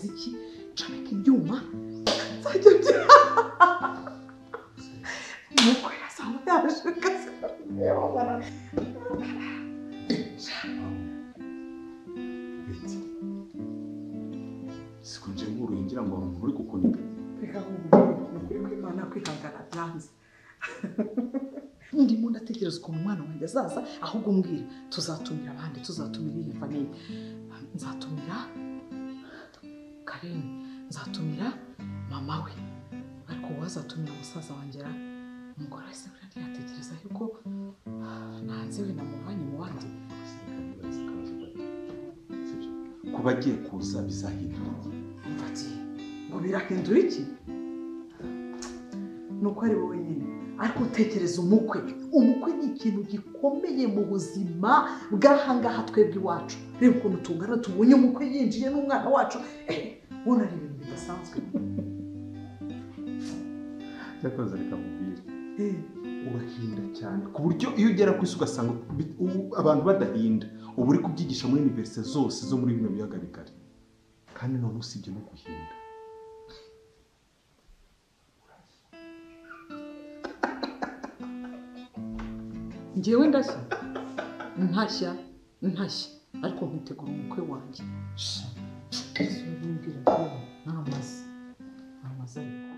iki comeka ibyuma nzajya bya nuko yasanga yaje akazi siko nje nkuruye ngira ngo hari umuntu uri kukunika reka nkubwire ukuri kw'imana kwihangana byanze ndimo ndatekereza ukuntu umwana wanjye azaza ahubwo mbwira tuzatumira abandi tuzatumira iyi famiye nzatumira kareni nzatumira mama we ariko wowe azatumira musaza wanjye ra umugore wese buriya ntiyatekereza yuko nanze we namuvanye mu bandi kuba agiye kuza bizahindura mfatiye ngo birahindura iki ni uko ari wowe nyine ariko tekereza umukwe umukwe ni ikintu gikomeye mu buzima bw'ahangaha twebwe iwacu reba ukuntu tungana tubonye umukwe yinjiye n'umwana wacu eh ubona ari ibintu bidasanzwe cyakoze reka mubwire Eh, urahinda cyane ku buryo iyo ugera ku isi ugasanga bi- u- abantu badahinda uba uri kubyigisha muri iniverisite zose zo muri bino biyaga bigari kandi none usibye no guhinda njyewe ndashya ntashya ntashya ariko nkitegura umukwe wanjye Sha, Yesu ntimbwira yewe, n'amazi n'amazi ariko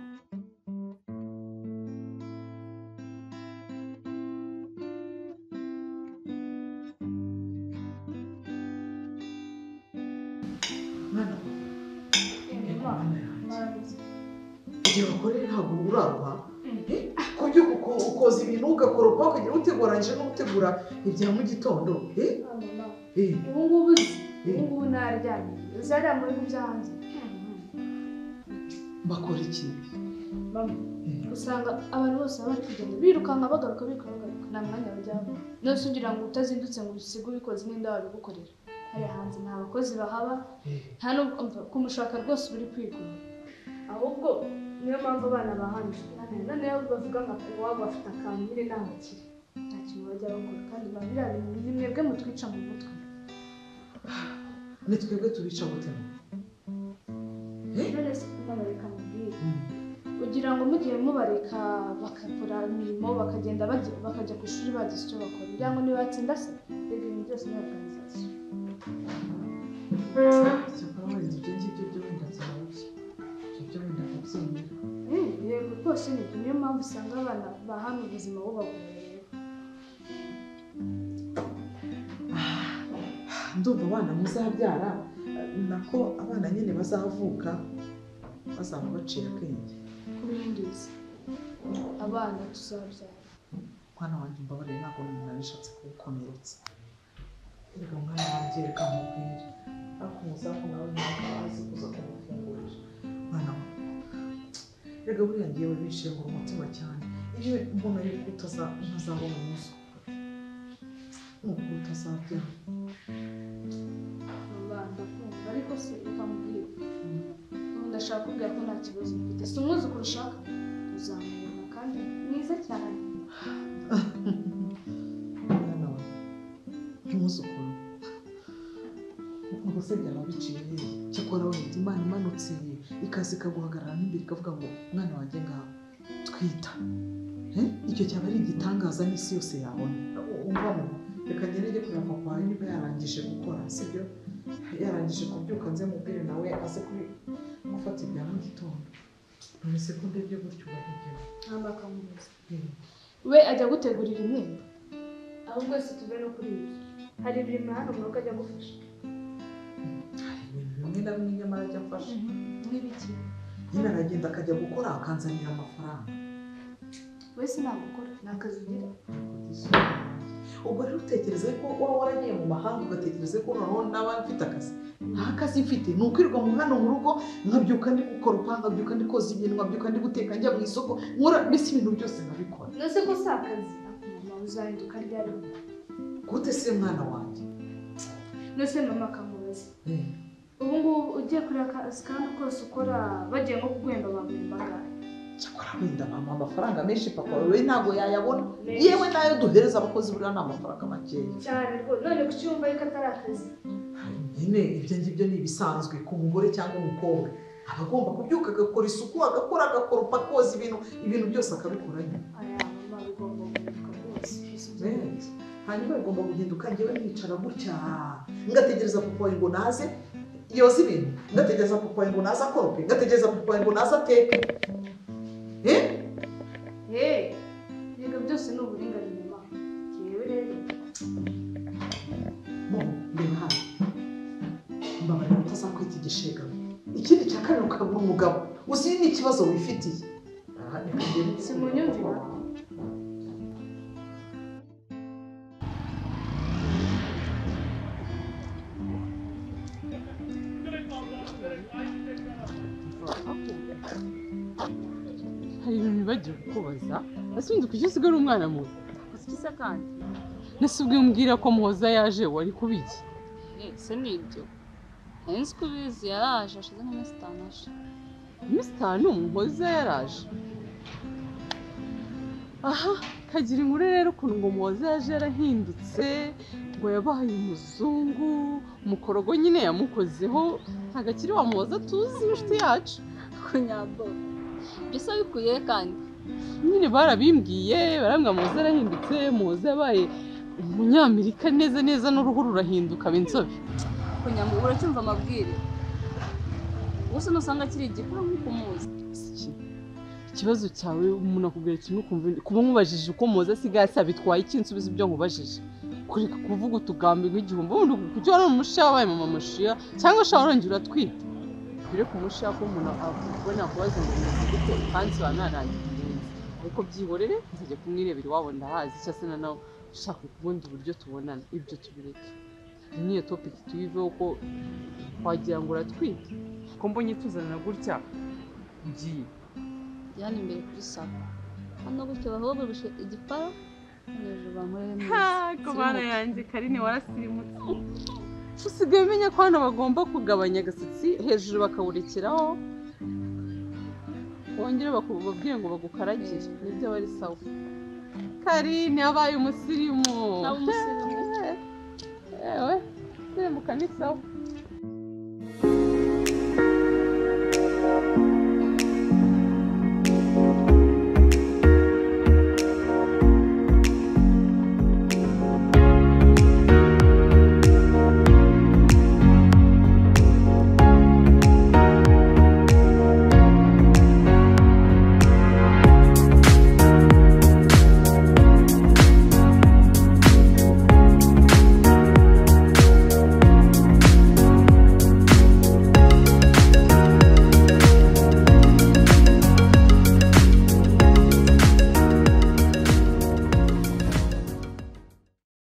mwana we, mwana yanjye igihe ukore ntabwo urarwa ku by'uko uko- ukoza ibintu ugakoropa ukagira uteguranyije no gutegura ibya mu gitondo eh? Eh, ubu ngubu uzi eh, ubu ngubu nararyamye zariya muri byo hanze bakora iki Mama, Eh, usanga abantu bose baba bari kugenda birukanka bagaruka birukanka bagaruka nta mwanya bajyamo none se ugira ngo utazindutse ngo usige ubikoze n'inda wabigukorera hariya hanze nta bakozi bahaba eh. nta nubwo umva, kumushaka rwose uba uri kwigura ahubwo niyo mpamvu abana bahanje noneho bavuga ngo iwabo bafite akantu nyine nta bakire nta kintu bajya bakora kandi ba biriya bintu ni mwebwe mutwica mu mutwe ni twebwe tubica gute rero se mama reka mubwire Mm. ugira ngo mugiye mubareka bagakora imirimo bakagenda bajya- bakajya ku ishuri bagize icyo bakora kugira ngo ntibatsinda se ibyo bintu byose ni organization cyakora warinze ibyo ngibyo byo wenda byababye ibyo wenda babyemera Mm, yego rwose ni byo. niyo mpamvu usanga abana ba hano ubuzima bubagoreye ndumva abana muzabyara nako abana nyine bazavuka bazaba baciye akenge kurindiza abana tuzabyara mwana wanjye mbabarire ntabwo umuntu bishatse kuwukomeretsa reka mwana wanjye reka mubwire ariko umuzamu nawe ntabwo azi kuza kumufungurira mwana we reka buriya ngewe bishije ngo umutima cyane iyo mbona yuko utaza- utazabona umunsi nubwo utazabya abana kumva ariko se reka mubwire ubu ndashaka kubwira ko nta kibazo mfite si umwuzukuru ushaka uzamubona kandi mwiza cyane mwana we nk'umuzukuru ubwo se byaba biciye hehe? cyakora wenda imana imanutse ikaza ikaguhagarara n'imbere ikavuga ngo mwana wanjye ngaho twita Eh? icyo cyaba ari igitangaza n'isi yose yabona U- umva mama reka ngerege kureba papa wawe niba yarangije gukora sibyo yarangije kubyuka nze mubwire nawe aze kubi- gufata ibya mu gitondo none se ko ndebye gutyo uba ntibyemera ntabwo akamubuza Eh. we ajya gutegurira imyenda ahubwo si tuve no kuri ibyo hari imirimo hano umwuka ajya gufasha hari ibintu bimwe na bimwe nyamara ajya afasha nk'ibiki nyine aragenda akajya gukora akanzanira amafaranga we sinagukora ni akazi ugira ubwo rero utekereze ko waba waragiye mu mahanga ugatekereza ko noneho nawe mfite akazi nta kazi mfite ni ukwirirwa mu hano mu rugo nkabyuka ndi gukora upanga nkabyuka ndi koza ibintu nkabyuka ndi guteka njya mu isoko nkora mbese ibintu byose nkabikora nose ko si akazi mama uzahinduka ryari gute se mwana wanjye nose mama akamubaza Eh, ubu ngubu ugiye kuri akazi kandi kose ukora bagiye nko kuguhemba baguhemba angahe cyakora wenda bampa amafaranga menshi papa we ntabwo yayabona Menshi. yewe n'ayo duhereza abakozi buriya ni amafaranga makeya cyane rwose none kuki wumva yuko atari akazi Hari nyine ibyo ngibyo ni ibisanzwe ku mugore cyangwa umukobwa aba agomba kubyuka agakora isuku agakora agakoropa akoza ibintu ibintu byose akabikora nyine aya mama bigomba guhinduka rwose Eh, hanyuma bigomba guhinduka ngewe nicara gutya ngategereza papa wanjye ngo naze yoza ibintu ngategereza papa wanjye ngo naze akorope ngategereza papa wanjye ngo naze ateke eh hehe ibyo byose ni uburinganire mama yewe rero Mo, reba hano mbabarira utazakwita igishegabo ikindi cya kabiri ukaba umugabo uzi ni ikibazo wifitiye Aha, reka ngende. Simunyumvira? hari ibintu bibagiwe kukubaza ese undi kuki usigara umwana muto Uzi iki se kandi nasi ubwe mbwira ko muhoza yaje wari kubiki ese ni ibyo nari nzi ko ubizi yaraje ashize nk'iminsi itanu aje iminsi itanu muhoza yaraje aha kagira inkuru rero ukuntu ngo muhoza yaje yarahindutse ngo yabaye umuzungu umukorogo nyine yamukozeho ntabwo akiri wa muhoza tuzi inshuti yacu kunyabo ibyo se wabikuye he kandi nyine barabimbwiye barambwa muhoza yarahindutse muhoza yabaye umunyamerika neza neza n'uruhu rurahinduka aba inzobe kunyabo uracyumva amabwire gusa nusanga akiri igikuru nk'uko umuzi iki ikibazo cyawe umuntu akubwira ikintu ukumva kuba nkubajije uko muhoza asigaye asa bitwaye iki nsubiza ibyo nkubajije kureka kuvuga utugambirwa igihumbi wundi kujya urara umusha wabaye mama mashiya cyangwa ushobora urongera uratwita mbere ku musha ko umuntu akubona kubaza ngo ni gute ukansi wa narangiye neza ariko byihorere nzajya kumwirebera iwabo ndahazi cyangwa se na nawe ushaka ubundi buryo tubonana ibyo tubireke Iyi niyo topiki tuyiveho ko wagira ngo uratwite ko mbonye tuzana gutya ugiye yani imbere kuri saba hano gutyo bahoboroshe igipara hano hejuru bankorere Ha, neza kubana yanjye karine warasirimutse usigaye umenya ko hano bagomba kugabanya agasatsi hejuru bakawurekeraho wongere bakubabwire ngo bagukaragire nibyo bari sawa karine yabaye umusirimu Naba umusirimu. Eh, ewe sirimbuka ni sawa